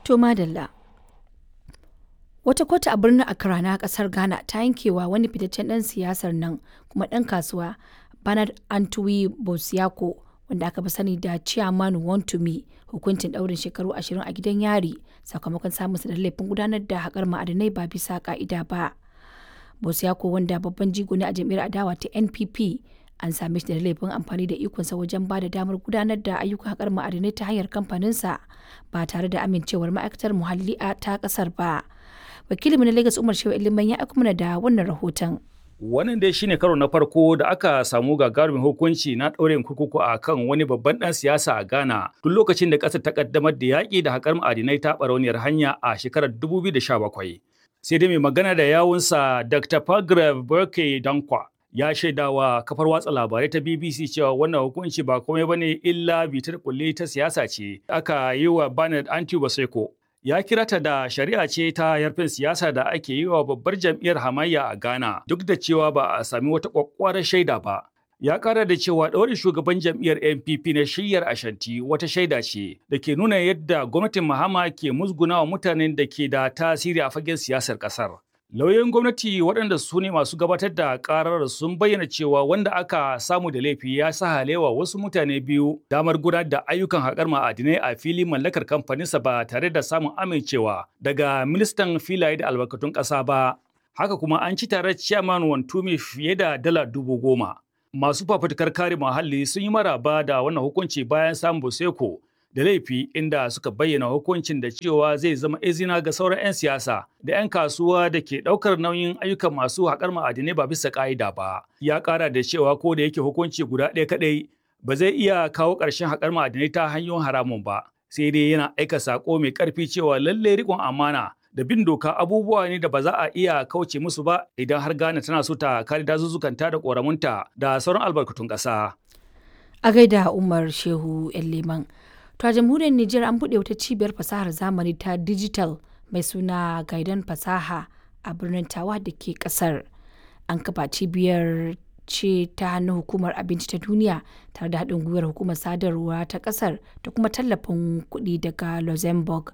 To madalla. Wata kotu a birnin Accra na kasar Ghana ta yankewa wani fitaccen ɗan siyasar nan kuma ɗan kasuwa Bernard Antwi Bosiako wanda aka fi sani da Chairman Wontumi hukuncin ɗaurin shekaru 20 a gidan yari sakamakon samun da laifin gudanar da haƙar ma'adinai ba bisa ƙa'ida ba. Bosiako wanda babban jigo ne a jam'iyyar adawa ta NPP an same shi da laifin amfani da ikonsa wajen ba da damar gudanar da ayyukan haƙar ma'adinai ta hanyar kamfaninsa ba tare da amincewar ma'aikatar muhalli ta ƙasar ba. Wakilin na Lagos Umar Shehu Iliman ya aiko mana da wannan rahoton. Wannan dai shine karo na farko da aka samu gagarumin hukunci na ɗaurin kurkuku a kan wani babban ɗan siyasa a Ghana tun lokacin da ƙasar ta ƙaddamar da yaƙi da haƙar ma'adinai ta ɓarauniyar hanya a shekarar 2017. Sai dai mai magana da yawunsa Dr. Pagrav Burke Dankwa ya shaidawa kafar watsa labarai ta BBC cewa wannan hukunci ba komai bane illa bitar kulle ta siyasa ce aka yi wa Bernard Antiu Baseko ya kira ta da shari'a ce ta yarfin siyasa da ake yi wa babbar jam'iyyar hamayya a Ghana duk da cewa ba a sami wata kwakwarar shaida ba. Ya kara da cewa ɗaurin shugaban jam'iyyar NPP na shiyyar Ashanti wata shaida ce da ke nuna yadda gwamnatin Mahama ke musgunawa mutanen da ke da tasiri a fagen siyasar ƙasar. Lauyoyin gwamnati waɗanda su ne masu gabatar da ƙarar sun bayyana cewa wanda aka samu da laifi ya sa halewa wasu mutane biyu damar gudanar da ayyukan haƙar ma'adinai a fili mallakar kamfaninsa ba tare da samun amincewa daga ministan filaye da albarkatun ƙasa ba. Haka kuma an ci tare ciyaman Wantumi fiye da dala dubu goma. Masu fafutukar kare muhalli sun yi maraba da wannan hukunci bayan samun Boseko da laifi inda suka bayyana hukuncin da cewa zai zama izina ga sauran 'yan siyasa da 'yan kasuwa da ke ɗaukar nauyin ayyukan masu haƙar ma'adinai ba bisa ƙa'ida ba. Ya ƙara da cewa ko da yake hukunci guda ɗaya kaɗai ba zai iya kawo ƙarshen haƙar ma'adinai ta hanyoyin haramun ba. Sai dai yana aika saƙo mai ƙarfi cewa lallai riƙon amana da bin doka abubuwa ne da ba za a iya kauce musu ba idan har Ghana tana so ta kare dazuzzukanta da ƙoramunta da sauran albarkatun ƙasa. A gaida Umar Shehu Liman. To a jamhuriyar Nijar an buɗe wata cibiyar fasahar zamani ta digital mai suna Gaidan Fasaha a birnin Tawa da ke ƙasar. An kafa cibiyar ce ta hannun hukumar abinci ta duniya tare da haɗin gwiwar hukumar sadarwa ta ƙasar da kuma tallafin kuɗi daga Luxembourg.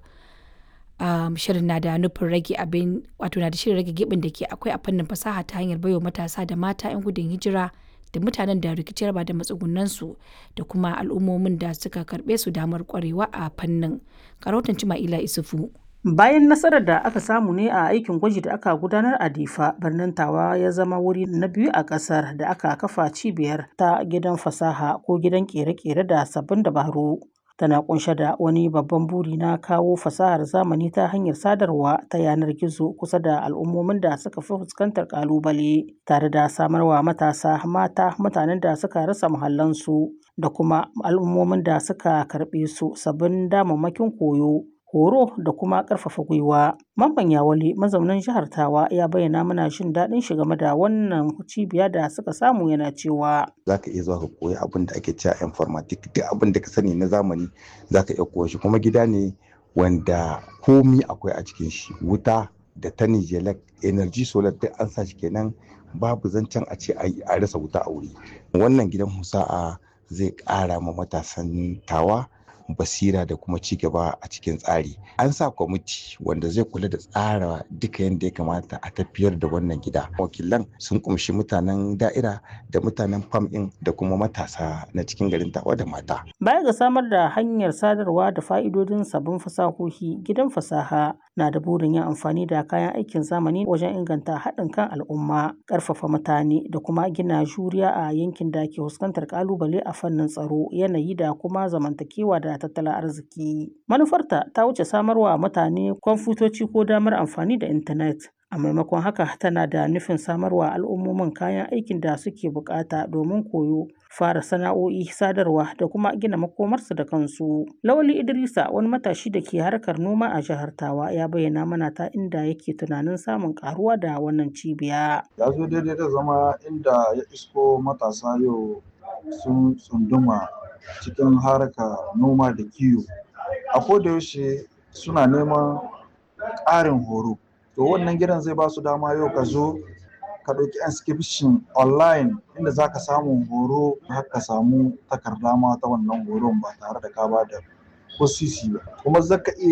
Um, shirin na da nufin rage abin wato na da shirin rage gibin da ke akwai a fannin fasaha ta hanyar baiwa matasa da mata 'yan gudun hijira da mutanen da rikici ba da matsugunansu da kuma al'ummomin da suka karbe su damar kwarewa a fannin karotan cima'ila isufu bayan nasarar da aka samu ne a aikin gwaji da aka gudanar a difa birnin tawa ya zama wuri na biyu a kasar da aka kafa cibiyar ta gidan fasaha ko gidan kere-kere da sabbin dabaru tana kunshe da wani babban buri na kawo fasahar zamani ta hanyar sadarwa ta yanar gizo kusa da al'ummomin da suka fi fuskantar kalubale tare da samarwa matasa mata mutanen da suka rasa muhallansu da kuma al'ummomin da suka karɓe su sabbin damammakin koyo horo da kuma ƙarfafa gwiwa. Mamman Yawale mazaunin jihar Tawa ya bayyana mana jin daɗin shi game da wannan cibiya da suka samu yana cewa. Za ka iya zuwa ka koyi abin da ake cewa informatic duk abin da ka sani na zamani za ka iya koya shi kuma gida ne wanda komi akwai a cikin shi wuta da ta nijelek energy solar duk an sa shi kenan babu zancen a ce a rasa wuta a wuri. Wannan gidan musa'a zai ƙara ma matasan tawa basira da kuma ci gaba a cikin tsari an sa kwamiti wanda zai kula da tsara duka yadda ya kamata a tafiyar da wannan gida wakilan sun kumshi mutanen da'ira da mutanen fam ɗin da kuma matasa na cikin garin tawa da mata baya ga samar da hanyar sadarwa da fa'idodin sabbin fasahohi gidan fasaha na da burin yin amfani da kayan aikin zamani wajen inganta haɗin kan al'umma ƙarfafa mutane da kuma gina juriya a yankin da ke fuskantar ƙalubale a fannin tsaro yanayi da kuma zamantakewa da tattalin arziki. Manufarta ta wuce samarwa mutane kwamfutoci ko damar amfani da intanet. A maimakon haka tana da nufin samarwa al'ummomin kayan aikin da suke bukata domin koyo, fara sana'o'i, sadarwa da kuma gina makomarsu da kansu. Lawali Idrisa wani matashi da ke harkar noma a jihar Tawa ya bayyana mana ta inda yake tunanin samun karuwa da wannan cibiya. Ya zo daidai da zama inda ya isko matasa yau sun tsunduma cikin harka noma da kiwo a yaushe suna neman ƙarin horo to wannan gidan zai ba su dama yau ka zo ka ɗauki inscription online inda za ka samu horo har ka samu takarda ma ta wannan horon ba tare da ka ba da ko sisi ba kuma za ka iya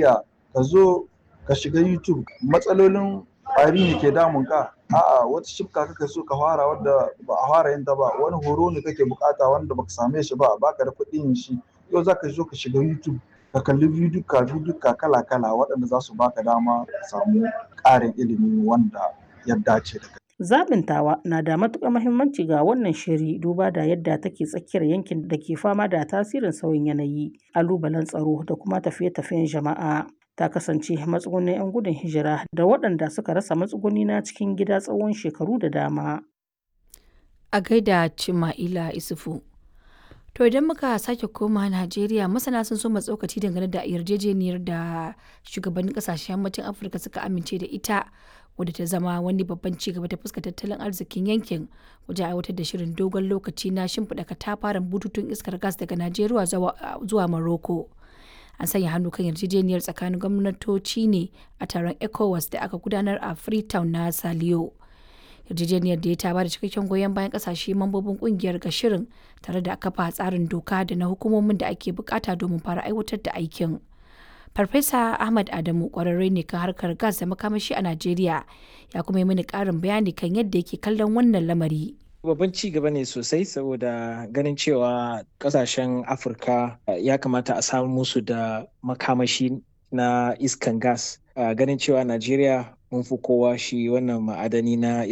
ka zo ka shiga youtube matsalolin ƙwari ne ke damun ka a'a wata shifka kake so ka fara wadda ba a fara yin ta ba wani horo ne kake bukata wanda baka same shi ba baka da kuɗin shi yau za ka zo ka shiga youtube ka kalli bidiyoka bidiyoka kala kala waɗanda za su baka dama ka samu ƙarin ilimi wanda ya dace da kai Zaɓin tawa na da matuƙar muhimmanci ga wannan shiri duba da yadda take tsakiyar yankin da ke fama da tasirin sauyin yanayi, ƙalubalen tsaro da kuma tafiye-tafiyen jama'a. Ta kasance matsugunin 'yan gudun hijira da waɗanda suka rasa matsuguni na cikin gida tsawon shekaru da dama. A gaida Cima'ila Isufu. To idan muka sake koma Najeriya masana sun so tsokaci dangane da yarjejeniyar da shugabannin kasashen yammacin Afirka suka amince da ita wadda ta zama wani babban ci gaba ta fuskar tattalin arzikin yankin wajen aiwatar da shirin dogon lokaci na shimfiɗa katafaren bututun iskar gas daga Najeriya zuwa Morocco. An sanya hannu kan yarjejeniyar tsakanin gwamnatoci ne a taron ECOWAS da aka gudanar a Freetown na Saliyo. yarjejeniyar da ya ta ba da cikakken goyon bayan kasashe mambobin kungiyar ga shirin tare da kafa tsarin doka da na hukumomin da ake bukata domin fara aiwatar da aikin. Farfesa Ahmad Adamu kwararre ne kan harkar gas da makamashi a Najeriya ya kuma yi mini karin bayani kan yadda yake kallon wannan lamari. Babban ci gaba ne sosai saboda ganin cewa kasashen Afirka ya kamata a samu musu da makamashi na iskan gas. Ganin cewa Najeriya mun fi kowa shi wannan ma'adani na